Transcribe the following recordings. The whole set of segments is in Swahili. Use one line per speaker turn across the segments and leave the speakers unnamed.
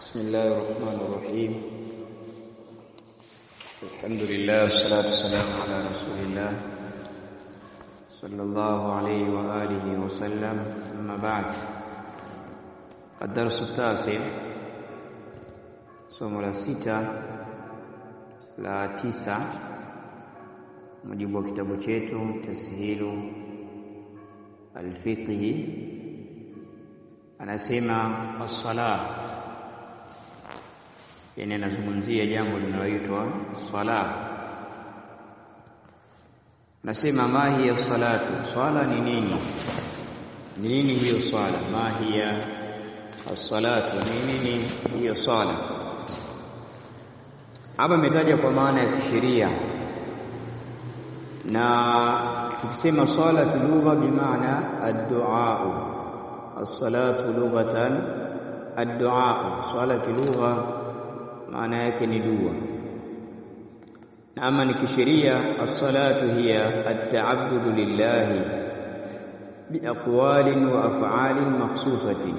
بسم الله الرحمن الرحيم الحمد لله والصلاة والسلام على رسول الله صلى الله عليه وآله وسلم أما بعد الدرس التاسع somo la sita la tisa mujibu wa kitabu chetu tashilu alfiqhi anasema as-sala yani anazungumzia jambo linaloitwa sala nasema ma hiya salatu swala ni nini ni nini hiyo swala ma hiya as-salatu ni nini hiyo swala hapa imetaja kwa maana ya kisheria na tukisema swala kilugha bimaana ad-du'a as-salatu lughatan ad-du'a swala kilugha maana yake ni dua na ama ni kisheria as-salatu hiya at-ta'abbudu lillahi biaqwalin wa af'alin makhsusatin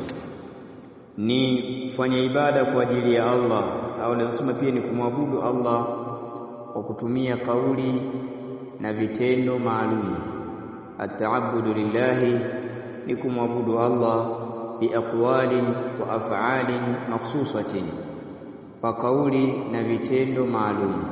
ni kufanya ibada kwa ajili ya Allah au lazima pia ni kumwabudu Allah kwa kutumia kauli na vitendo maalum at-ta'abbudu lillahi ni kumwabudu Allah biaqwalin wa af'alin makhsusatin kwa kauli na vitendo maalum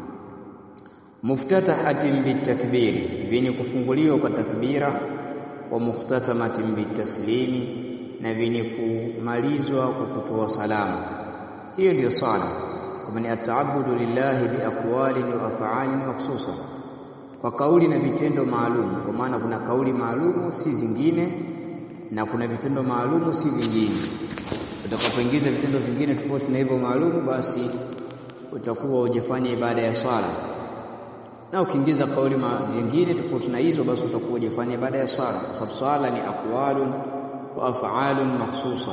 muftatahatin bitakbiri vyenye kufunguliwa kwa takbira wa mukhtatamatin bitaslimi na vyenye kumalizwa kwa kutoa salamu hiyo ndiyo sala kama ni ataabudu lillahi biaqwalin wa af'alin makhsusa kwa kauli na vitendo maalum kwa maana kuna kauli maalumu si zingine na kuna vitendo maalumu si vingine utakapoingiza vitendo vingine tofauti na hivyo maalumu basi utakuwa hujafanya ibada ya swala na ukiingiza kauli nyingine tofauti na hizo basi utakuwa hujafanya ibada ya swala kwa sababu swala ni aqwalun wa af'alun makhsusa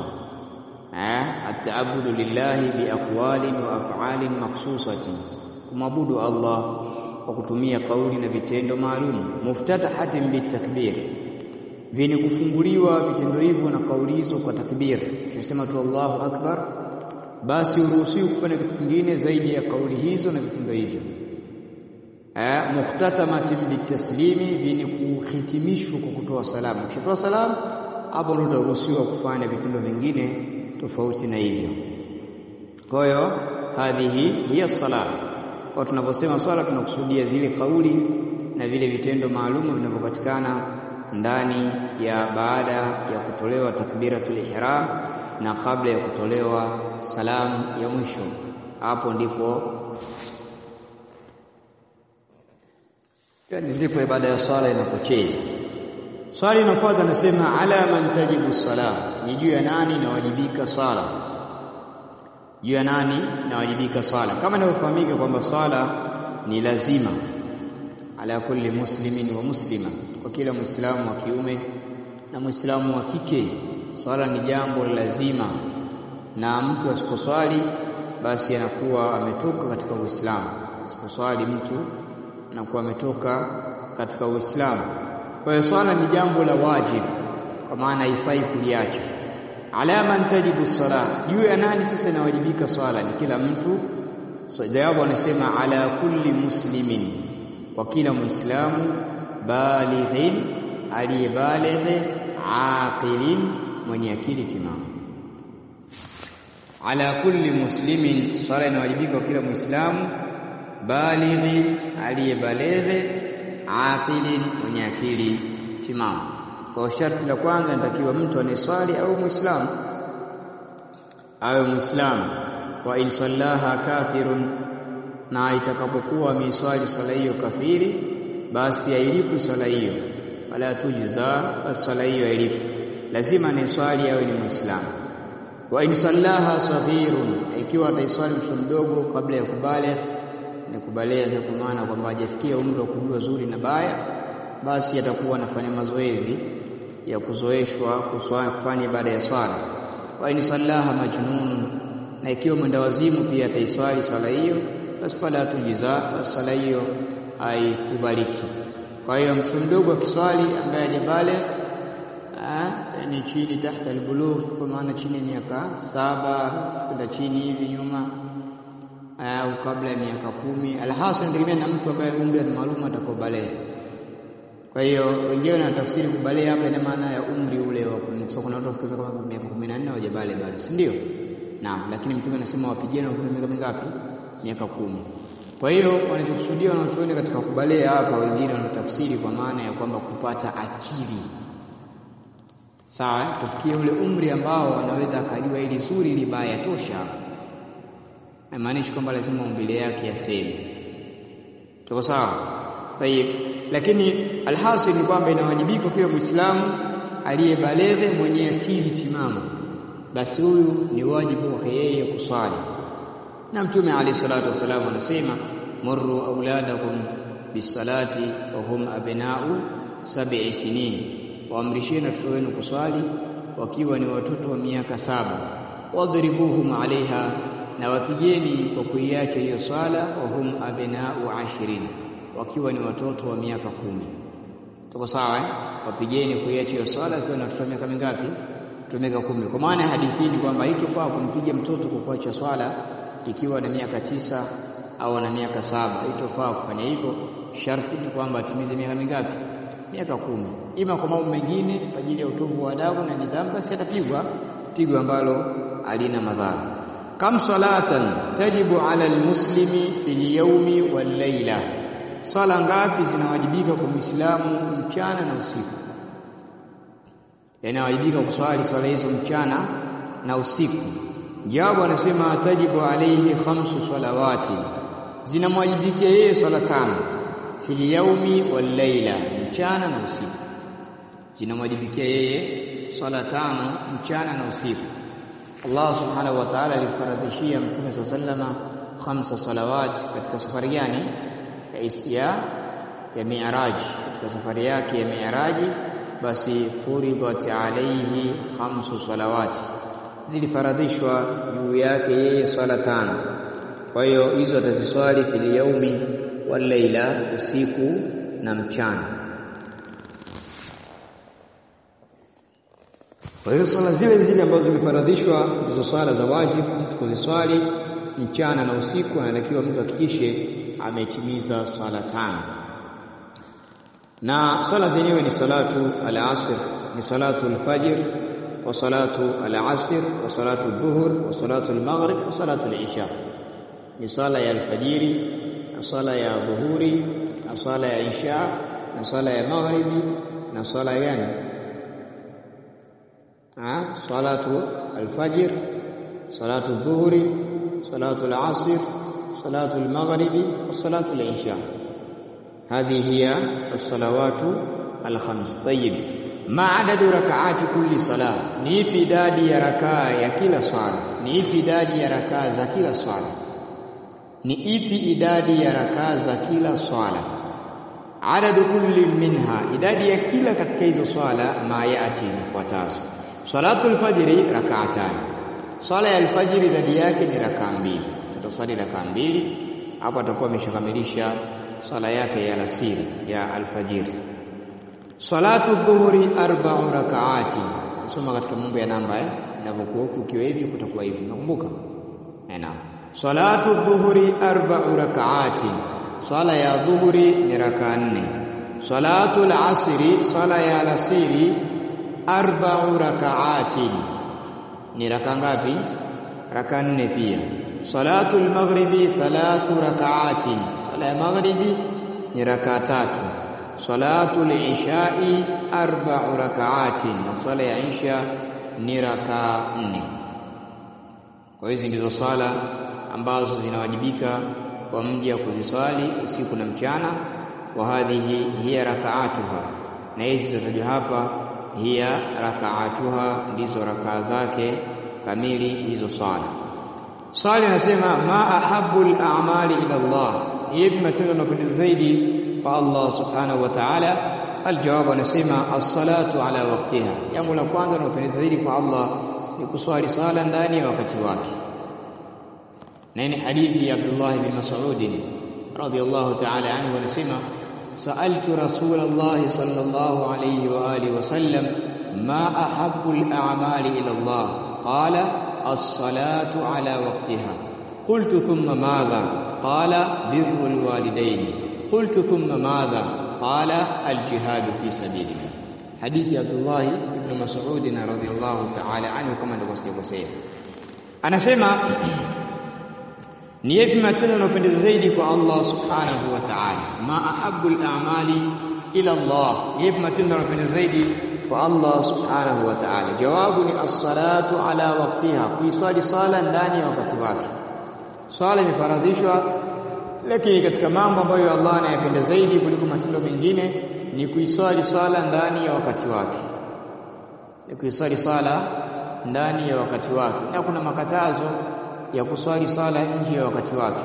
eh ataabudu lillahi biaqwalin wa af'alin makhsusatin kumwabudu Allah kwa kutumia kauli na vitendo maalum muftatahatin bitakbir vyenye kufunguliwa vitendo hivyo na kauli hizo kwa takbir tunasema tu Allahu akbar basi uruhusiwi kufanya kitu kingine zaidi ya kauli hizo na vitendo hivyo eh mukhtatamatin bitaslimi vyenye kuhitimishwa kwa kutoa salamu ukitoa salamu hapo ndio utaruhusiwa kufanya vitendo vingine tofauti na hivyo kwa hiyo hadhihi hiya sala kwa tunaposema swala tunakusudia zile kauli na vile vitendo maalumu vinavyopatikana ndani ya baada ya kutolewa takbiratul ihram na kabla ya kutolewa salamu ya mwisho hapo ndipo yani ndipo ibada ya swala inapocheza swali inafuata nasema ala man tajibu sala ni juu ya nani inawajibika swala juu ya nani inawajibika swala kama inavyofahamika kwamba swala ni lazima ala kulli muslimin wa muslima kwa kila muislamu wa kiume na muislamu wa kike swala ni jambo lazima na mtu asiposwali basi anakuwa ametoka katika uislamu asiposwali mtu anakuwa ametoka katika uislamu kwa hiyo swala ni jambo la wajibu kwa maana haifai kuliacha ala man tajibu sala juu ya nani sasa inawajibika swala ni kila mtu so, jawabu anasema ala kulli muslimin kwa kila muislamu balighin aliyebalighi aqilin mwenye akili timamu ala kulli muslimin swala inawajibika kwa kila muislamu balighi aliyebalighi aqilin mwenye akili timamu kwa sharti la kwanza inatakiwa mtu aniswali au muislamu awe muislamu wa in sallaha kafirun na itakapokuwa ameiswali swala hiyo kafiri basi ailipu swala hiyo fala tujza swala hiyo ailipu lazima ni swali awe ni muislamu wa in sallaha saghirun ikiwa ataiswali mtoto mdogo kabla ya kubaligh ni kubaligh kwa maana kwamba hajafikia umri wa kujua zuri na baya basi atakuwa anafanya mazoezi ya kuzoeshwa kufanya ibada ya swala wa in sallaha majnun na ikiwa mwenda wazimu pia ataiswali swala hiyo basi fala tujiza swala hiyo haikubaliki kwa hiyo mtu mdogo akiswali ambaye hajabale ni chini tahta albulugh kwa maana chini ya miaka saba kwenda chini hivi nyuma au kabla ya miaka kumi alhasil inategemea na mtu ambaye umri maalum atakobaleghe kwa hiyo wengine na tafsiri kubaleghe hapa ina maana ya umri ule wa so kuna watu wafikiri kama miaka 14 hawajabale bado si ndio naam lakini mtume anasema wapigane wa miaka mingapi miaka kumi kwa hiyo wanachokusudia wanachoona katika kubalea hapa wengine wanatafsiri kwa maana ya kwamba kupata akili sawa kufikia ule umri ambao anaweza akajua ili zuri ili baya tosha haimaanishi kwamba lazima umbile yake yaseme tuko sawa tayib lakini alhasil ni kwamba inawajibika kila muislamu aliyebaleghe mwenye akili timamu basi huyu ni wajibu wake yeye kuswali na mtume alayhi salatu wasallam anasema murru auladakum bisalati wa hum abna'u sab'i sinin waamrisheni watoto wenu kuswali wakiwa ni watoto wa miaka saba wadhribuhum alaiha na wapigeni kwa kuiacha hiyo swala wa hum abna'u ashirin wakiwa ni watoto wa miaka kumi tuko sawa eh wapigeni kuiacha hiyo swala akiwa na watoto wa miaka mingapi miaka kumi kwa maana hadithi ni kwamba haitofaa kumpiga mtoto kwa kuacha swala ikiwa na miaka tisa au na miaka saba haitofaa kufanya hivyo sharti ni kwamba atimize miaka mingapi miaka kumi ima kwa mambo mengine kwa ajili ya utovu wa adabu na nidhamu basi atapigwa pigo ambalo alina madhara kam salatan tajibu ala almuslimi fil yawmi wal layla sala ngapi zinawajibika kwa muislamu mchana na usiku yanawajibika kuswali swala hizo mchana na usiku jawabu anasema tajibu alayhi khamsu salawati zinamwajibikia yeye swala tano fil yaumi wal laila mchana na usiku zinamwajibikia yeye swala tano mchana na usiku Allah subhanahu wa ta'ala alifaradhishia mtume sallama khamsa salawat katika safari gani ya isya ya mi'raj katika safari yake ya mi'raji basi furidhat alayhi khamsu salawati zilifaradhishwa juu yake yeye swala tano kwa hiyo hizo ataziswali fil yaumi wal laila usiku na mchana kwa hiyo swala zile zile ambazo zimefaradhishwa ndizo swala za wajibu mtu kuziswali mchana na usiku anatakiwa mtu hakikishe ametimiza swala tano na swala zenyewe ni salatu al-asr ni salatu al-fajr wa salatu al-asr wa salatu adh-dhuhr wa salatu al-maghrib wa salatu al-isha ni sala ya alfajiri na sala ya dhuhuri na sala ya isha na sala ya maghribi na sala gani ah salatu alfajr salatu dhuhuri salatu alasr salatu almaghribi wa salatu alisha هذه هي الصلوات الخمس طيب ما عدد ركعات كل صلاه ni ipi idadi ya rakaa ya kila swala ni ipi idadi ya rakaa za kila swala ni ipi idadi ya rakaa za kila swala adadu kulli minha idadi ya kila katika hizo swala mayati zifuatazo salatu alfajri rak'atan swala ya alfajiri idadi yake ni rakaa mbili tutaswali rakaa mbili hapo atakuwa ameshakamilisha swala yake ya alasiri ya alfajiri salatu dhuhuri arba'u rak'ati soma katika mambo ya namba eh inavyokuwa ukiwa hivi kutakuwa hivi nakumbuka eh naam salatu dhuhuri arba'u rak'ati swala ya dhuhuri ni raka nne salatu al-asri swala ya alasiri arba'u rak'ati ni raka ngapi raka nne pia salatu al-maghribi thalathu rak'ati swala ya maghribi ni raka tatu salatu al-isha'i arba'u rak'ati na swala ya isha ni raka nne kwa hizi ndizo swala ambazo zinawajibika kwa mja kuziswali usiku na mchana wa hadhihi hiya rakaatuha na hizi zilizotajwa hapa hiya rakaatuha ndizo rakaa zake kamili hizo swala swali anasema ma ahabbu al-a'mali ila Allah hivi matendo yanapendeza zaidi kwa Allah subhanahu wa ta'ala aljawabu anasema as-salatu ala waqtiha jambo la kwanza linalopendeza zaidi kwa Allah ni kuswali sala ndani ya wakati wake na ni hadithi ya Abdullah bin Mas'ud radhiyallahu ta'ala anhu anasema sa'altu Rasulullah sallallahu alayhi wa alihi wasallam ma ahabbu al-a'mali ila Allah qala as-salatu ala waqtiha qultu thumma madha qala birru al-walidayn qultu thumma madha qala al-jihad fi sabilillah hadithi ya Abdullah ibn Mas'ud radhiyallahu ta'ala anhu kama ndivyo sijakosea anasema ni yapi matendo yanayopendeza zaidi kwa Allah subhanahu wa ta'ala ma ahabbu al-a'mali ila Allah yapi matendo yanayopendeza zaidi kwa Allah subhanahu wa ta'ala jawabu ni as-salatu ala waqtiha kuiswali sala ndani ya wakati wake swala imefaradhishwa lakini katika mambo ambayo Allah anayapenda zaidi kuliko matendo mengine ni kuiswali sala ndani ya wakati wake ni kuiswali sala ndani ya wakati wake na kuna makatazo ya kuswali sala nje ya wakati wake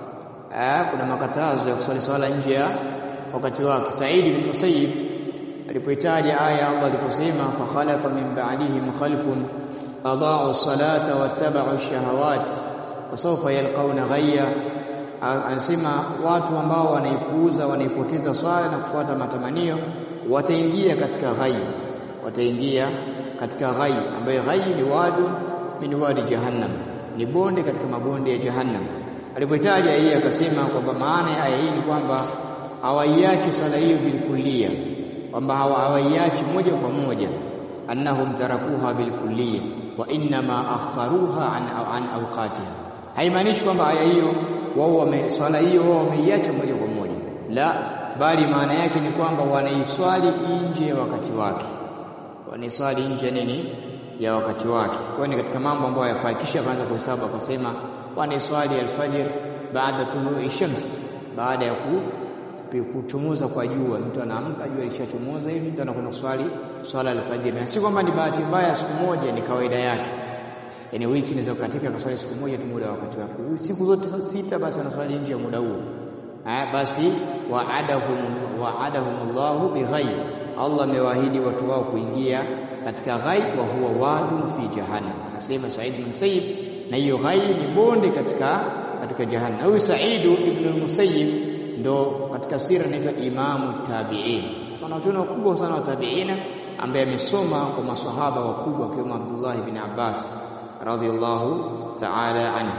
ah kuna makatazo ya kuswali sala nje ya wakati wake Said bin Musayyib alipoitaja aya Allah aliposema fa khalafa min ba'dihim khalfun adaa'u salata wattaba'u ash-shahawat wasawfa yalqawna ghayya anasema watu ambao wanaipuuza wanaipoteza swala na kufuata matamanio wataingia katika ghai wataingia katika ghai ambayo ghai ni wadu min wadi jahannam ni bonde katika mabonde ya jahannam alipotaja hii akasema kwamba maana ya aya hii ni kwamba hawaiachi swala hiyo bilkullia kwamba hawaiachi moja kwa moja annahum tarakuha bilkullia wa inma akharuha an, an awqatiha haimaanishi kwamba aya hiyo wao wame swala hiyo wao wameiacha moja kwa moja la bali maana yake ni kwamba wanaiswali nje ya wakati wake wanaiswali nje nini ya wakati wake kwa ni katika mambo ambayo yafaa kisha kaanza kuhesabu akasema wanaiswali alfajr baada tului shams baada ya ku kuchomoza kwa jua mtu anaamka jua lishachomoza hivi mtu anakwenda kuswali swala alfajr na si kwamba ni bahati mbaya siku moja ni kawaida yake yani wiki inaweza kukatika kaswali siku moja tu muda wakati wake siku zote sita basi anaswali nje ya muda huo ah basi wa'adahum wa'adahumullahu bighayb Allah amewaahidi watu wao kuingia katika ghaib wa huwa wadun fi jahannam anasema Said bin Musayyib na hiyo ghaib ni bonde katika katika jahannam huyu Said ibn al-Musayyib ndo katika sira anaitwa imamu tabi'in wanachuoni wakubwa sana wa tabi'ina ambaye amesoma kwa maswahaba wakubwa kama Abdullah ibn Abbas radhiallahu ta'ala anhu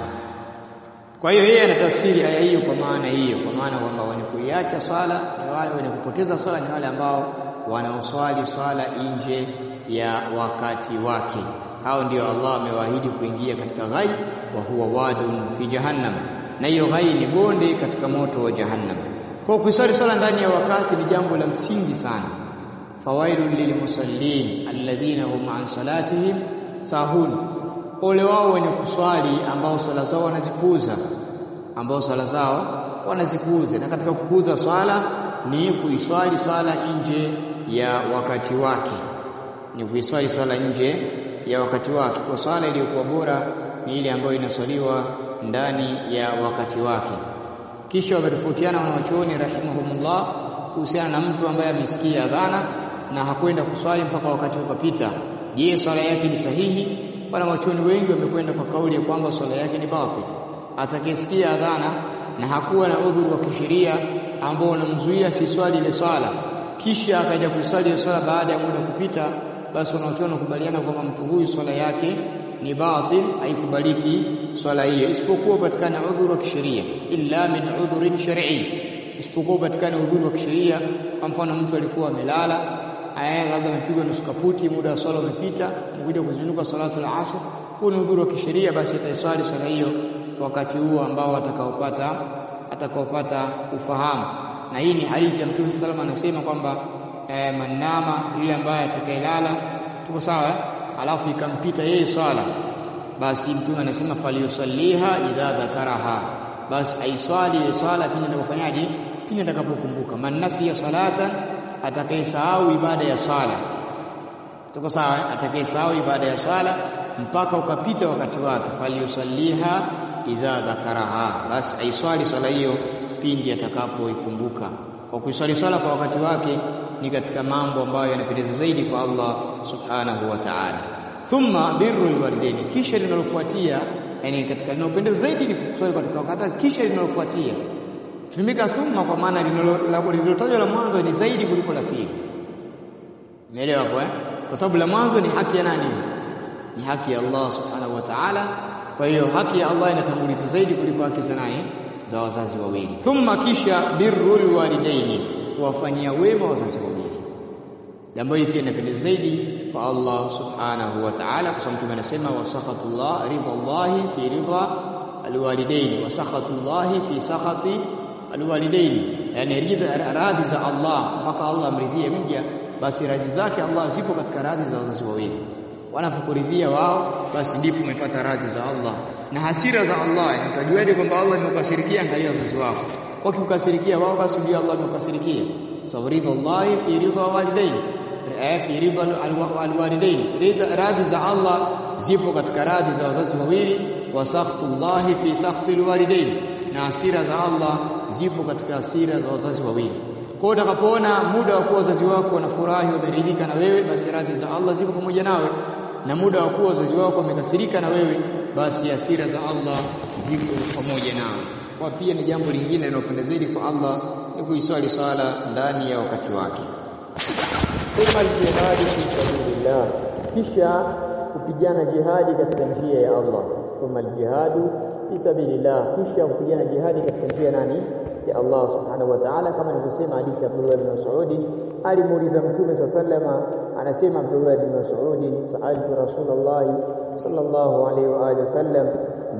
kwa hiyo yeye anatafsiri aya hiyo kwa maana hiyo kwa maana kwamba wenye kuiacha swala ni wale wenye kupoteza swala ni wale ambao wanaoswali swala nje ya wakati wake hao ndio Allah amewaahidi kuingia katika ghai wa huwa wadun fi jahannam na hiyo ghai ni bonde katika moto wa jahannam kwa kuiswali swala ndani ya wakati ni jambo la msingi sana fawailul lilmusallin alladhina hum an salatihim sahun ole wao wenye kuswali ambao swala zao wanazipuuza ambao swala zao wanazipuuza na katika kupuuza swala ni kuiswali swala nje ya wakati wake ni kuiswali swala nje ya wakati wake kwa swala iliyokuwa bora ni ile ambayo inaswaliwa ndani ya wakati wake kisha wametofautiana wanawachuoni rahimahumullah kuhusiana na mtu ambaye amesikia adhana na hakwenda kuswali mpaka wakati ukapita je swala yake ni sahihi wanawachuoni wengi wamekwenda kwa kauli ya kwamba swala yake ni batil atakayesikia adhana na hakuwa na udhuru wa kisheria ambao unamzuia si swali ile swala kisha akaja kuiswali ile swala baada ya muda kupita basi wanaochuoni kubaliana kwamba mtu huyu swala yake ni batil haikubaliki swala hiyo isipokuwa upatikana udhuru wa kisheria illa min udhurin shar'i isipokuwa upatikana udhuru wa kisheria kwa mfano mtu alikuwa amelala aya labda amepigwa nusu kaputi muda wa swala umepita mkuja kuzinuka salatu al-asr huu ni udhuru wa kisheria basi ataiswali swala hiyo wakati huo ambao atakaopata atakaopata ufahamu na hii ni hadithi ya Mtume sallallahu anasema kwamba eh, manama yule ambaye atakayelala tuko sawa alafu ikampita yeye swala basi Mtume anasema falyusalliha idha dhakaraha basi aiswali ile swala pindi atakapofanyaje pindi atakapokumbuka man nasiya salatan atakayesahau ibada ya swala tuko sawa atakayesahau ibada ya swala mpaka ukapita wakati wake falyusalliha idha dhakaraha basi aiswali swala hiyo pindi atakapoikumbuka kwa kuiswali swala kwa wakati wake ni katika mambo ambayo yanapendeza zaidi kwa Allah subhanahu wa ta'ala thumma birrul walidaini kisha linalofuatia yani katika linalopendeza zaidi ni kuswali katika wakati kisha linalofuatia tumika thumma kwa maana lililotajwa la mwanzo ni zaidi kuliko la pili umeelewa hapo eh kwa sababu la mwanzo ni haki ya nani ni haki ya Allah subhanahu wa ta'ala kwa hiyo haki ya Allah inatanguliza zaidi kuliko haki za nani za wazazi wawili thumma kisha birrul walidaini kuwafanyia wema wazazi wawili jambo hili pia inapendeza zaidi kwa Allah subhanahu wa ta'ala kwa sababu anasema wasakhatullah ridallahi fi ridha alwalidaini wasakhatullahi fi sakhati alwalidaini yani ridha radhi za Allah mpaka Allah amridhie mja basi radhi zake Allah zipo katika radhi za wazazi wawili wanapokuridhia wao basi ndipo umepata radhi za Allah na hasira za Allah utajuaje kwamba Allah amekukasirikia angalia wazazi wako wakikukasirikia wao basi ndio Allah amekukasirikia sababu ridha Allah fi ridha walidaini fi ridha alwalidaini ridha radhi za Allah zipo katika radhi za wazazi wawili wa sakhtullahi fi sakhti alwalidaini na hasira za Allah zipo katika hasira za wazazi wawili kwa utakapoona muda wa kuwa wazazi wako wanafurahi wameridhika na wewe basi radhi za Allah zipo pamoja nawe na muda wa kuwa wazazi wako wamekasirika na wewe basi hasira za Allah zipo pamoja nawe kwa pia ni jambo lingine linalopendeza kwa Allah ni kuiswali sala ndani ya wakati wake
thumma aljihadi fi sabilillah kisha kupigana jihadi katika njia ya Allah thumma aljihadu fi sabilillah kisha kupigana jihadi katika njia nani ya Allah subhanahu wa ta'ala kama nilivyosema hadithi ya Abdullah bin Mas'ud alimuuliza mtume sallama anasema Abdullah bin Mas'ud sa'altu Rasulullah sallallahu alayhi wa alihi wasallam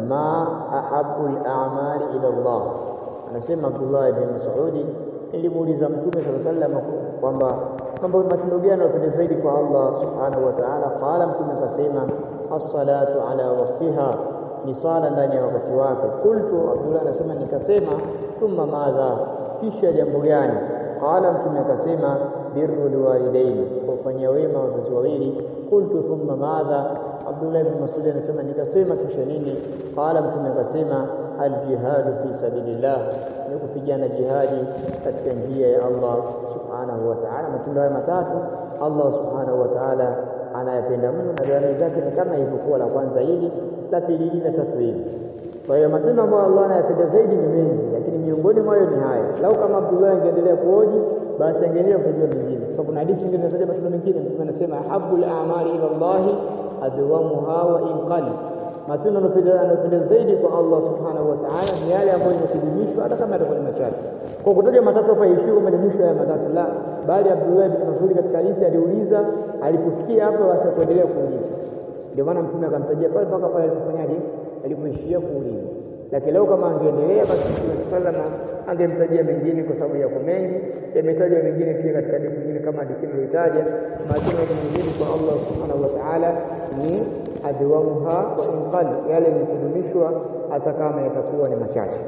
ma ahabbu al-a'mali ila Allah anasema Abdullah bin Mas'ud nilimuuliza mtume sallallahu kwamba mambo matendo gani yanapendeza zaidi kwa Allah subhanahu wa ta'ala qala mtume akasema as-salatu ala waqtiha ni sala ndani ya wakati wake qultu Abdullah anasema nikasema thumma madha kisha jambo gani qala mtume akasema birrul walidaini kufanyia wema wazazi wawili qultu thumma madha Abdullah ibn Mas'ud anasema nikasema kisha nini qala mtume akasema aljihadu fi sabilillah ni kupigana jihadi katika njia ya Allah subhanahu wa ta'ala matendo haya matatu Allah subhanahu wa ta'ala anayapenda mno na dalili zake ni kama ilivyokuwa la kwanza hili la pili hili na tatu hili kwa hiyo matendo ambayo Allah anayapenda zaidi ni mengi lakini miongoni mwayo ni haya lau kama Abdullah angeendelea kuoji basi angeendelea kujua mengine kwa sababu na hadithi nyingine zinataja matendo mengine mtume anasema habbul a'mali ila Allah adwamuha wa inqali matendo yanayopendeza zaidi kwa Allah subhanahu wa ta'ala ni yale ambayo yamekidimishwa hata kama yatakuwa ni machache kwa kutaja matatu hapa ishio kama ni mwisho ya matatu la bali Abdullah bin Mas'ud katika hadithi aliuliza aliposikia hapo basi kuendelea kuuliza ndio maana mtume akamtajia pale mpaka pale alipofanyaje alipoishia kuuliza lakini leo kama angeendelea basi mtume sallama angemtajia mengine kwa sababu yako mengi yametaja mengine pia katika hadithi nyingine kama hadithi iliyotaja matendo mengine kwa Allah subhanahu wa ta'ala ni adwamuha wa inqal yale ni kudumishwa hata kama yatakuwa ni machache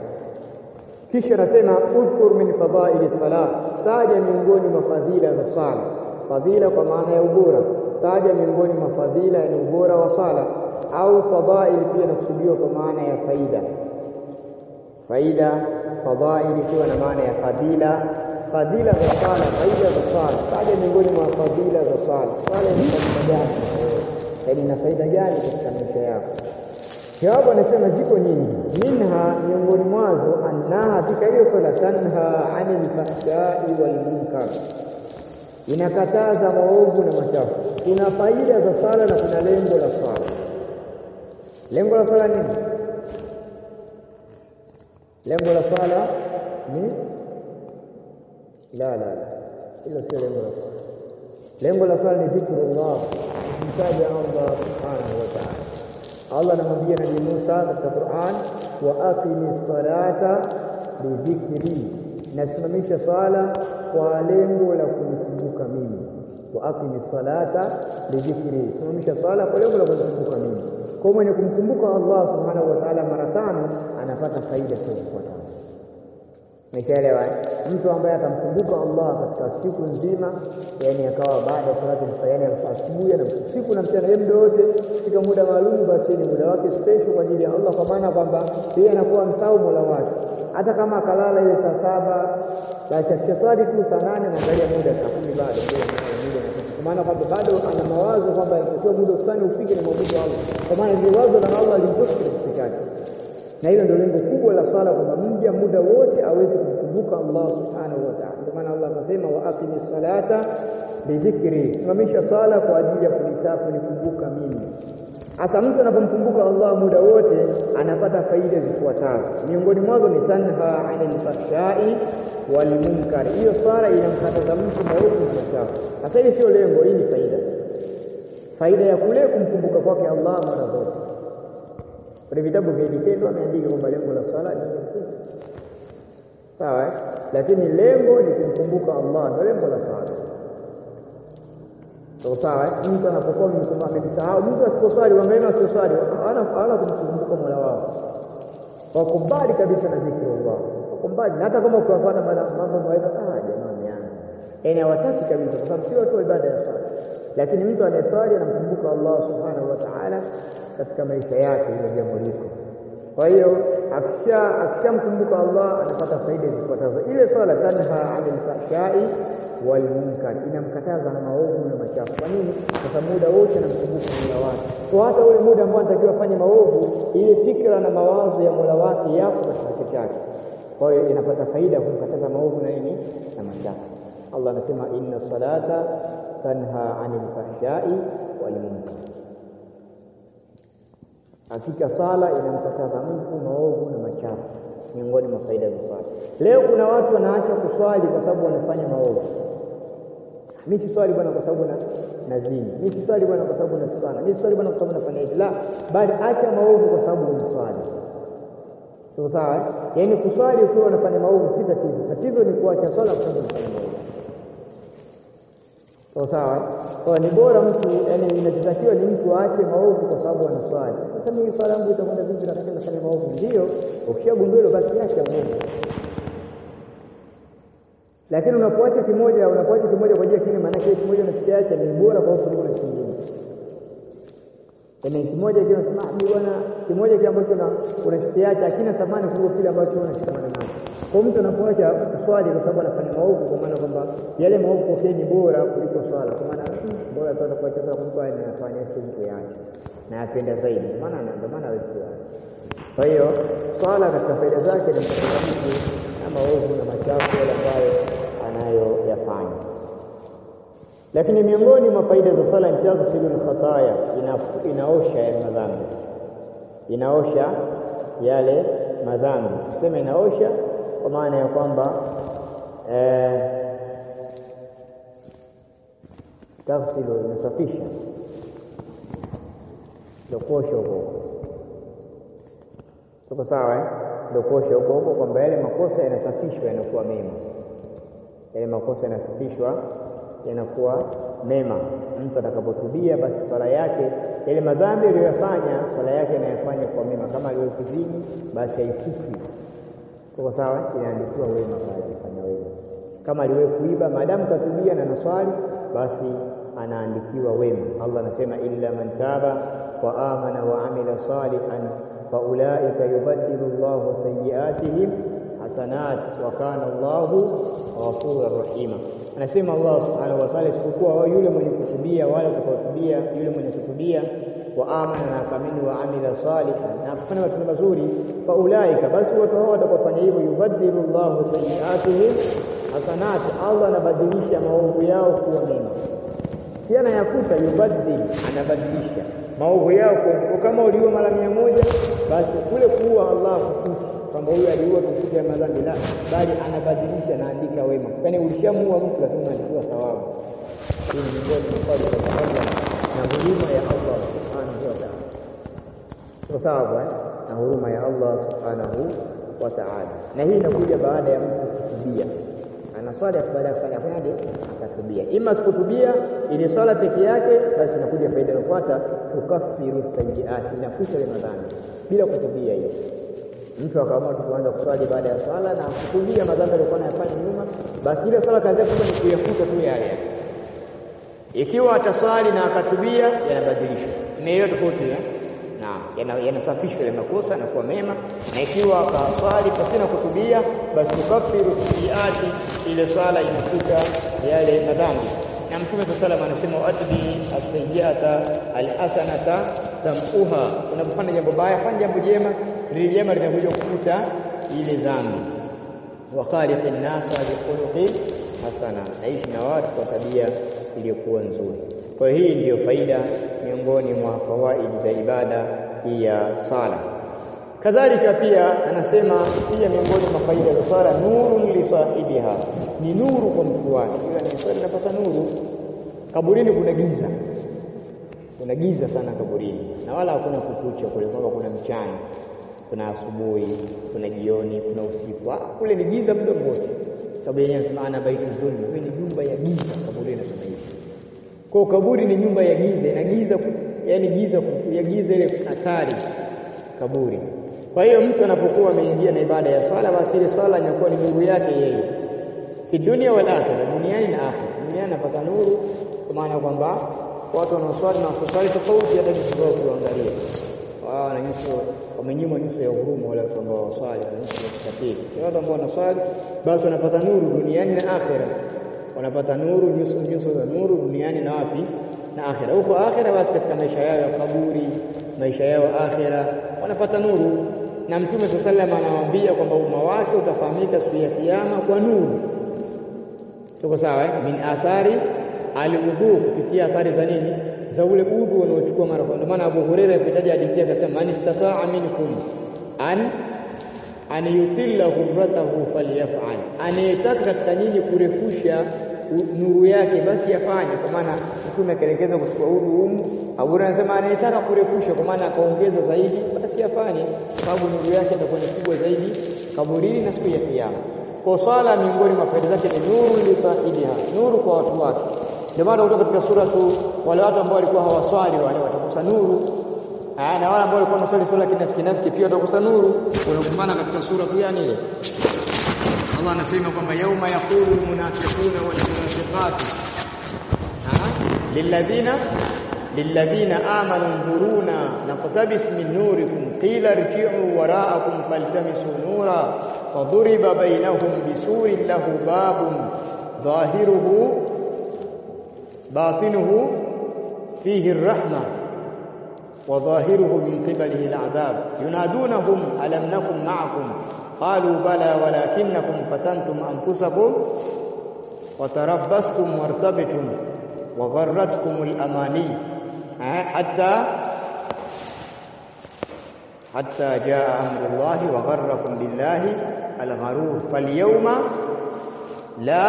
kisha anasema udhkur min fadhaili salat taja miongoni mwa fadhila za sala fadhila kwa maana ya ubora taja miongoni mwa fadhila ni ubora wa sala au fadhaili pia nakusudiwa kwa maana ya faida faida fadhaili ikiwa na maana ya fadhila fadhila za sala faida za sala taja miongoni mwa fadhila za sala sala ni faida gani yaani ina faida gani katika maisha yako jawabu anasema ziko nyingi minha miongoni mwazo annaha katika hiyo sala tanha anil fahshai wal munkar inakataza maovu na machafu kuna faida za sala na kuna lengo la sala lengo la sala nini lengo la sala ni la la la hilo sio lengo la sala lengo la sala ni dhikrullah kumtaja Allah subhanahu wa ta'ala Allah anamwambia Nabii Musa katika Qur'an wa aqimi salata lidhikri nasimamisha sala kwa lengo la kunikumbuka mimi wa aqimi salata lidhikri simamisha sala kwa lengo la kunikumbuka mimi kwa mwenye kumkumbuka Allah subhanahu wa ta'ala mara tano anapata faida zifuatazo Umeelewa? Mtu ambaye atamkumbuka Allah katika siku nzima, yani akawa baada ya salati mfayani asubuhi na usiku na mchana, yeye muda wote katika muda maalum, basi ni muda wake special kwa ajili ya Allah, kwa maana kwamba yeye anakuwa msahau Mola wake. Hata kama akalala ile saa saba, basi akishaswali tu saa nane anaangalia muda saa kumi bado muda kwa maana kwamba bado ana mawazo kwamba inatakiwa muda fulani ufike na mwabudu Allah, kwa maana ile wazo la Allah limtoshi katika kichwa chake na hilo ndio lengo kubwa la swala kwamba mja muda wote aweze kumkumbuka kumkumbuka Allah subhanahu wa ta'ala. Ndio maana Allah akasema wa aqimi salata lidhikri, simamisha sala kwa ajili ya kunitaka kunikumbuka mimi. Hasa mtu anapomkumbuka Allah muda wote anapata faida zifuatazo. Miongoni mwazo ni tanha anil fahshai wal munkar. Hiyo swala inamkataza mtu maovu na machafu. Sasa hili sio lengo, hii ni faida. Faida ya kule kumkumbuka kwake Allah mara zote. Kwenye vitabu vya dikendo ameandika kwamba lengo la swala ni pesa. Sawa, eh? lakini lengo ni kumkumbuka Allah, ndio lengo la swala. Sawa sawa, mtu anapokuwa amemsahau, mtu asiposwali, wangalia wasioswali hawana hawana kumkumbuka Mola wao, wako mbali kabisa na dhikri Allah, wako mbali na hata kama ukiwafuata mambo maweza, ah, jamani yangu, yaani hawataki kabisa, kwa sababu sio tu ibada ya swala. Lakini mtu anayeswali anamkumbuka Allah subhanahu wa ta'ala katika maisha yake, hilo jambo liko. Kwa hiyo akisha akishamkumbuka Allah anapata faida zifuatazo. Ile swala tanha anil fahshai wal munkar, inamkataza na maovu na machafu. Kwa nini? Kwa sababu muda wote anamkumbuka Mola wake. Kwa hata ule muda ambao anatakiwa afanye maovu, ile fikra na mawazo ya Mola wake yapo katika kichwa chake. Kwa hiyo inapata faida ya kumkataza maovu na nini na machafu. Allah anasema inna salata tanha anil fahshai wal munkar Hakika sala inamkataza mtu maovu na machafu, miongoni mwa faida za swala. Leo kuna watu wanaacha kuswali kwa sababu wanafanya maovu. Mimi siswali bwana kwa sababu na nazini, mimi siswali bwana kwa sababu nasana, mimi siswali bwana kwa sababu nafanya hivi. La, bali acha maovu kwa sababu unaswali. Sio sawa? Yaani kuswali ukiwa unafanya maovu si tatizo, tatizo ni kuacha swala kwa sababu unafanya maovu. Sawa sawa. Kwa ni bora mtu yani, inachotakiwa ni mtu aache maovu kwa sababu anaswali. Sasa mimi swala yangu itakwenda vipi na kama nafanya maovu? Ndio, ukishagundua hilo basi acha maovu. Lakini unapoacha kimoja, unapoacha kimoja kwa ajili ya kingine, maana yake kimoja unakiacha ni bora kwa kuliko na kingine. Yaani kimoja kile unasema ni bwana, kimoja kile ambacho unakiacha hakina thamani kuliko kile ambacho unashikamana nacho. Kwa mtu anapoacha kuswali kwa sababu anafanya maovu, kwa maana kwamba yale maovu kwake ni bora kuliko swala, kwa maana bora tu kuacha swala kuliko yale anafanya siku yake na yapenda zaidi, maana ndio maana hawezi kuacha. Kwa hiyo swala katika faida zake ni mtakatifu mtu na maovu na machafu yale ambayo anayoyafanya. Lakini miongoni mwa faida za swala ni taghsilul khataya, inaosha yale madhambi, inaosha yale madhambi. Tuseme inaosha kwa maana ya kwamba eh, taghsilu inasafisha, ndio kuosha huko tuko sawa eh? Ndio kuosha huko huko, kwamba yale makosa yanasafishwa yanakuwa mema, yale makosa yanasafishwa yanakuwa mema. Mtu atakapotubia, basi swala yake, yale madhambi aliyoyafanya, swala yake anayafanya kwa mema. Kama aliyokuzini, basi haifuti Tuko sawa, inaandikiwa wema pale, alifanya wema. Kama aliwahi kuiba, maadamu katubia na naswali, basi anaandikiwa wema. Allah anasema illa man taba wa amana wa amila salihan faulaika yubaddilu Allahu sayyiatihim hasanat wa kana Allahu ghafurur rahima. Anasema Allah subhanahu wa ta'ala, isipokuwa yule mwenye kutubia, wala kutubia, yule mwenye kutubia wa amana na akamini wa amila salihan na kufanya matendo mazuri, faulaika, basi watu hao watakofanya hivyo, yubaddilu Allahu sayyiatihim hasanat, Allah anabadilisha maovu yao kuwa mema. Si anayakuta, yubaddil, anabadilisha maovu yao kwa kama uliua mara mia moja, basi kule kuua Allah kufuti kwamba huyu aliua kufuti ya madhambi, la, bali anabadilisha, anaandika wema. Yaani ulishamuua mtu lakini unaandikiwa thawabu. Hii ni miongoni mwa sababu na huruma ya Allah subhanahu wa ta'ala. Kwa sababu na huruma ya Allah subhanahu wa ta'ala, na hii inakuja baada ya mtu kutubia. Ana swala baada ya kufanya fanyaje? Akatubia. Ima sikutubia ile swala peke yake, basi inakuja faida inayofuata, tukaffiru sayyiati, inafuta ile madhambi bila kutubia. Hiyo mtu akaamua tu kuanza kuswali baada ya swala na kutubia madhambi aliyokuwa anayafanya nyuma, basi ile swala kazi yake ni kuyafuta tu yale ikiwa ataswali na akatubia, yanabadilishwa. Imeelewa tofauti eh? Naam, yanasafishwa ile makosa na kuwa mema, na ikiwa akaswali pasina kutubia, basi tukaffiru sayyiati, ile swala inafuta yale madhambi. Na Mtume swalla salam anasema atbi as-sayyi'ata al-hasanata tamquha, unapofanya jambo baya fanya jambo jema, lile jema linakuja kufuta ile dhambi. wa khaliqin nasa bikhuluqin hasana, naishi na watu kwa tabia iliyokuwa nzuri. Kwa hiyo hii ndiyo faida miongoni mwa fawaidi za ibada hii ya sala. Kadhalika pia anasema pia miongoni mwa faida za sala, nurun li sahibiha, ni nuru kwa mtu wake. Ila ni swali napata nuru. Kaburini kuna giza, kuna giza sana kaburini, na wala hakuna kukucha kule, kwamba kuna mchana, kuna asubuhi, kuna jioni, kuna usiku. Kule ni giza muda wote, sababu yenyewe anasema ana baitu dhulma, hii ni nyumba ya giza. Kaburi inasema hivi. Kwa kaburi ni nyumba ya giza, ina giza, yaani giza ya giza ile hatari kaburi. Kwa hiyo mtu anapokuwa ameingia na ibada ya swala, basi ile swala inakuwa ni nuru yake yeye fi dunia wal akhirah, duniani na akhirah. Duniani anapata nuru, kwa maana kwamba watu wanaoswali na waswali tofauti, hata jinsi wao kuangalia wao wana nyuso wamenyimwa nyuso ya huruma, wale watu ambao waswali na nyuso ya kikatili. Watu ambao wanaswali basi wanapata nuru duniani na akhirah, wanapata nuru, nyuso nyuso za nuru duniani na wapi na akhira. Huko akhira, basi katika maisha yao ya kaburi, maisha yao akhira, wanapata nuru. Na Mtume sallallahu alayhi wasallam anawaambia kwamba umma wake utafahamika siku ya Kiyama kwa nuru. Tuko sawa eh? min athari alwudhu, kupitia athari za nini? Za ule udhu unaochukua mara kwa. Ndio maana Abu Hurairah akitaja hadithi akasema, man istataa minkum an an yutilla ghurratahu falyaf'al, anayetaka katika nyinyi kurefusha nuru yake basi afanye. Kwa maana Mtume akaelekeza kuchukua udhu humu. Abu Hurairah anasema anayetaka kurefusha, kwa maana akaongeza zaidi, basi afanye, sababu nuru yake itakuwa ni kubwa zaidi kaburini na siku ya Kiyama. Kwa swala miongoni mwa faida zake ni nuru lisahibiha, nuru kwa watu wake. Ndio maana kutoka katika sura tu wale watu ambao walikuwa hawaswali wale watakosa nuru Aa, na wale ambao walikuwa wanaswali swala kinafiki nafiki pia watakosa nuru. Unakumbana katika sura tu yani ile Allah anasema kwamba yauma yaqulu almunafiquna walmunafiqatu lilladhina lilladhina amanu nduruna naqtabis min nurikum qila irji'u wara'akum faltamisu nura faduriba bainahum bisurin lahu babun dhahiruhu batinuhu fihi arrahma وظاهره من قبله العذاب ينادونهم ألم نكن معكم قالوا بلى ولكنكم فتنتم أنفسكم وتربصتم وارتبتم وغرتكم الأماني حتى حتى جاء أمر الله وغركم بالله الغرور فاليوم لا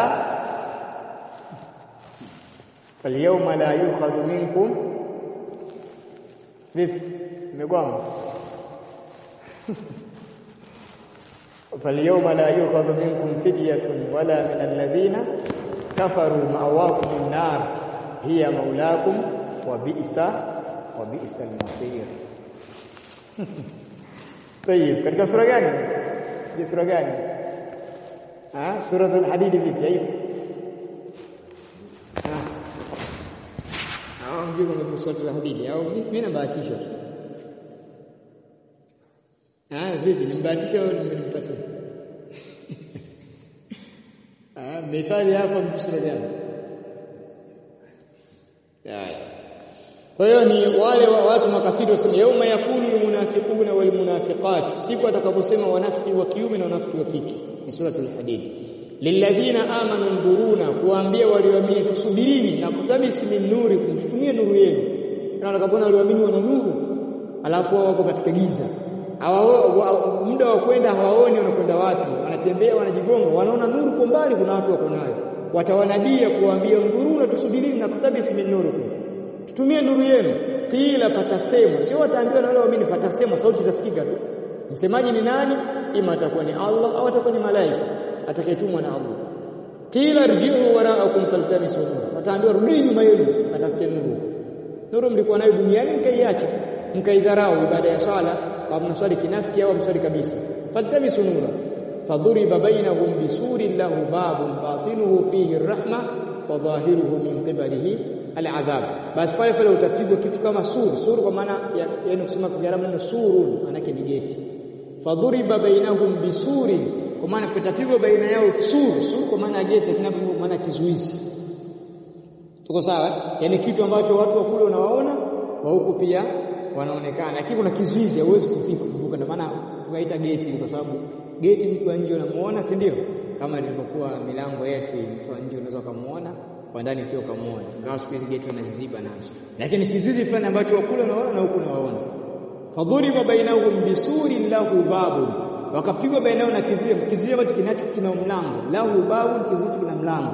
فاليوم لا يؤخذ منكم vipi imegwama falyawma la yukhadhu minkum fidyatun wala min alladhina kafaru ma'awakum an-nar hiya maulakum wa bi'sa wa bi'sa al-masir طيب katika sura gani je sura gani ah suratul hadid vipi hiyo au mjue kwamba suratul hadid au mimi nabahatisha tu ah vipi nimbahatisha au nimenipatia ah methali hapo sura gani kwa hiyo ni wale wa watu makafiri wasema yauma yakulu almunafiquna walmunafiqat siku atakaposema wanafiki wa kiume na wanafiki wa kike ni suratul hadid lilladhina amanu nduruna kuambia walioamini tusubirini na kutabisi min nuri kumtutumie nuru yenu na watakapoona walioamini wana nuru alafu wao wako katika giza hawa muda wa kwenda hawaoni wanakwenda wapi wanatembea wanajigonga wanaona nuru kwa mbali kuna watu wako nayo watawanadia kuambia nduruna tusubirini na kutabisi min nuri tutumie nuru yenu kila patasemwa sio wataambiwa na wale waamini patasemwa sauti zitasikika tu msemaji ni nani ima atakuwa ni Allah au atakuwa ni malaika atakayetumwa na Allah kila rji'u wara'akum faltamisu nur wataambiwa rudini nyuma yenu atafute nuru nuru mlikuwa nayo duniani mkaiacha mkaidharau ibada ya sala kwa mswali kinafiki au mswali kabisa faltamisu nura fadhuriba bainahum bisurin lahu babun batinuhu fihi arrahma wa dhahiruhu min qibalihi al'adhab basi pale pale utapigwa kitu kama sur sur kwa maana yaani kusema kwa Kiarabu neno surun maana ni geti fadhuriba bainahum bisurin kwa maana kutapigwa baina yao sur sur kwa maana geti kinapo maana kizuizi tuko sawa yani kitu ambacho watu wa kule unawaona wa huku pia wanaonekana lakini kuna kizuizi hauwezi kufika kuvuka ndio maana tukaita geti kwa sababu
geti, mtu wa nje unamuona, si ndio? Kama ilivyokuwa milango yetu, mtu wa nje unaweza kumuona, kwa ndani pia ukamuona, ingawa siku hizi geti wanaziziba nazo, lakini kizuizi fulani ambacho wakule unaona na huku unawaona. Fadhuriba bainahum bisurin lahu babun, wakapigwa bainao na kizuizi, kizuizi ambacho kinacho kina mlango, lahu babun, kizuizi kina mlango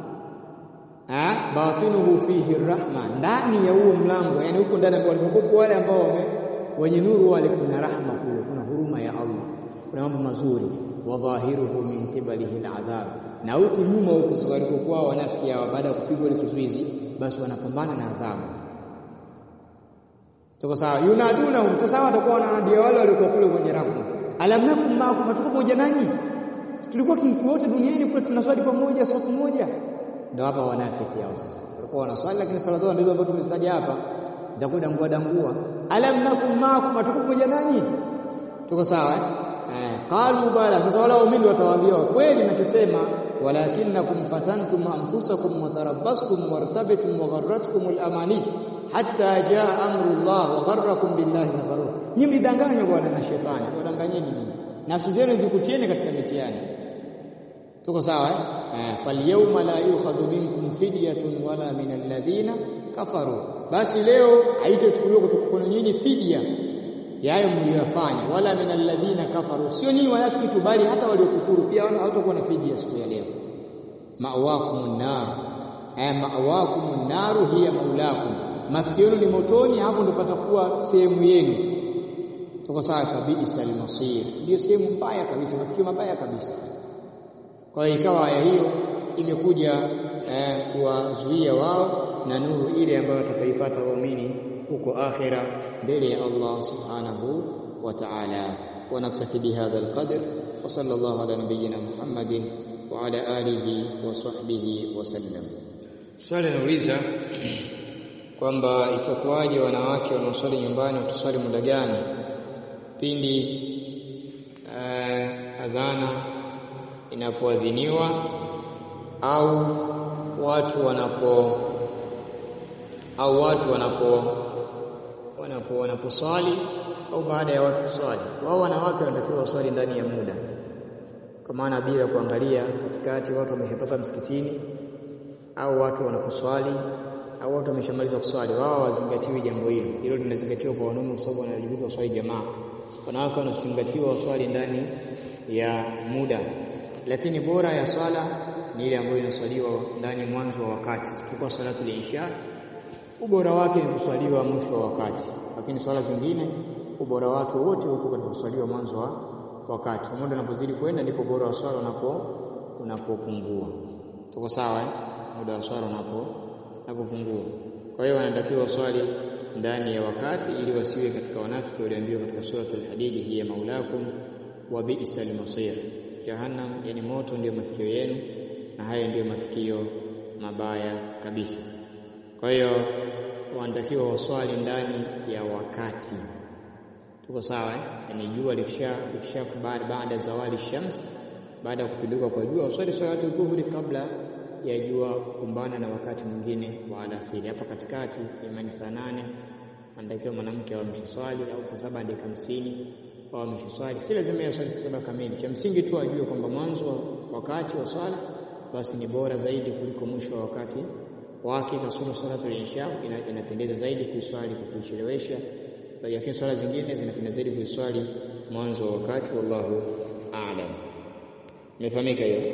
batinuhu fihi rahma, ndani ya huo mlango, yani huko ndani walipokuwa wale ambao wame wenye nuru wale, kuna rahma kule, kuna huruma ya Allah, kuna mambo mazuri. Wa dhahiruhu min qibalihi aladhab, na huku nyuma huku sasa walipokuwa wanafiki hawa, baada ya kupigwa ile kizuizi, basi wanapambana na adhabu. Tuko sawa? Yunadunahum, sasa watakuwa wanaambia wale waliokuwa kule kwenye rahma, alam nakum maakum, hatuko pamoja nanyi? Tulikuwa wote duniani kule tunaswali pamoja, safu moja ndio hapa wanafiki hao sasa. Walikuwa wanaswali lakini swala zao ndizo ambazo tumezitaja hapa za kudangua dangua. Alam nakum maakum, hatuko pamoja nanyi? Tuko sawa eh? Qalu bala. Sasa wala waumini watawaambia kweli ninachosema, walakinnakum fatantum anfusakum wa tarabbastum wartabtum wa gharratkum al-amani hatta jaa amrullah wa gharrakum billahi al-gharur. Nyinyi mlidanganywa bwana na shetani, wadanganyeni nyinyi. Nafsi zenu zikutieni katika mitihani. Tuko sawa eh? Falyawma la yukhadhu minkum fidyatun wala min alladhina kafaru, basi leo haitachukuliwa kutoka kwenu nyinyi fidia ya hayo mliyofanya, wala min alladhina kafaru, sio nyinyi wanafiki tu, bali hata waliokufuru pia hawatakuwa na fidia siku ya leo. Ma'wakumun nar eh, ma'wakumun naru hiya maulakum, mafikio yenu ni motoni, hapo ndo patakuwa sehemu yenu. Tuko sawa, kabisa almasir, ndio sehemu mbaya kabisa, mafikio mabaya kabisa. Kwa hiyo ikawa aya hiyo imekuja eh, kuwazuia wao na nuru ile ambayo watakaipata waumini huko akhira mbele ya Allah subhanahu wa ta'ala. Wa naktafi bihadha alqadr wa sallallahu ala nabiyyina Muhammadin wa ala alihi wa sahbihi wa sallam. Swali nauliza kwamba itakuwaje wanawake wanaoswali nyumbani wataswali muda gani pindi eh, adhana inapoadhiniwa au watu wanapo au watu wanapo wanapo wanaposwali au baada ya watu kuswali. Wao wanawake wanatakiwa waswali ndani ya muda, kwa maana bila kuangalia katikati watu wameshatoka msikitini au watu wanaposwali au watu wameshamaliza kuswali, wao wazingatiwe jambo hilo. Hilo linazingatiwa kwa wanaume, kwa sababu wanajibika waswali jamaa. Wanawake wanazingatiwa waswali ndani ya muda lakini bora ya swala ni ile ambayo inaswaliwa ndani mwanzo wa wakati. Kwa salatu al-isha ubora wake ni kuswaliwa mwisho wa wakati, lakini swala zingine ubora wake wote uko katika kuswaliwa mwanzo wa wakati. Muda unapozidi kwenda ndipo bora wa swala unapo unapopungua. Tuko sawa eh? Muda wa swala unapo unapopungua. Kwa hiyo wanatakiwa swali ndani ya wakati ili wasiwe katika wanafiki walioambiwa katika suratul Hadid, hiya maulakum wa bi'sal masir Jahannam, yani moto ndiyo mafikio yenu, na haya ndiyo mafikio mabaya kabisa. Kwa hiyo wanatakiwa waswali ndani ya wakati. Tuko sawa eh? Yani jua likisha likisha baada zawali shams, baada ya kupinduka kwa jua, waswali salatu dhuhuri kabla ya jua kukumbana na wakati mwingine wa alasiri. Hapa katikati imani saa nane anatakiwa mwanamke awe ameshaswali au saa saba dakika hamsini au ameshaswali. Si lazima yaswali saa saba kamili, cha msingi tu ajue kwamba mwanzo wakati wa swala basi ni bora zaidi kuliko mwisho wa wakati wake. Kasoro salatu al-isha inapendeza zaidi kuiswali kwa kuichelewesha, lakini swala zingine zinapendeza zaidi kuiswali mwanzo wa wakati. Wallahu a'lam. Imefahamika hiyo?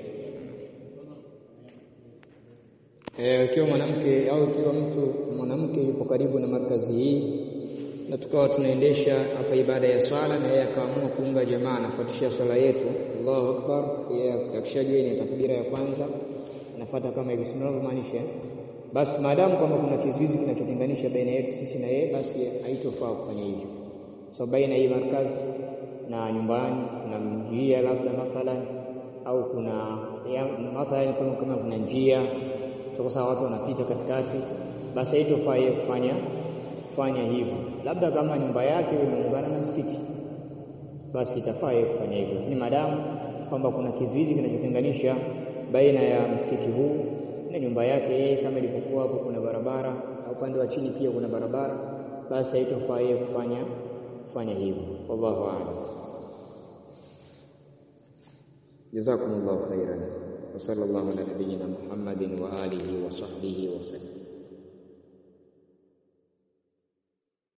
Eh, ukiwa mwanamke au ukiwa mtu mwanamke yupo karibu na markazi hii na tukawa tunaendesha hapa ibada ya swala na yeye akaamua kuunga jamaa anafuatisha swala yetu, Allahu akbar, yeye akishajua ni takbira ya kwanza anafuata kama hivi, sio maanisha basi, maadamu kwamba kuna kizuizi kinachotenganisha baina yetu sisi na yeye, basi haitofaa kufanya hivyo, so sababu baina hii markazi na nyumbani kuna njia labda mathalan, au kuna mathalan kama, kama kuna njia kwa sababu watu wanapita katikati, basi haitofaa yeye kufanya kufanya hivyo. Labda kama nyumba yake imeungana na msikiti, basi itafaa yeye kufanya hivyo, lakini maadamu kwamba kuna kizuizi kinachotenganisha baina ya msikiti huu na nyumba yake yeye, kama ilivyokuwa hapo kuna barabara na upande wa chini pia kuna barabara, basi haitofaa yeye kufanya kufanya hivyo. Wallahu a'lam. jazakumullahu khairan wa sallallahu ala nabiyyina Muhammadin wa alihi wa sahbihi wa sallam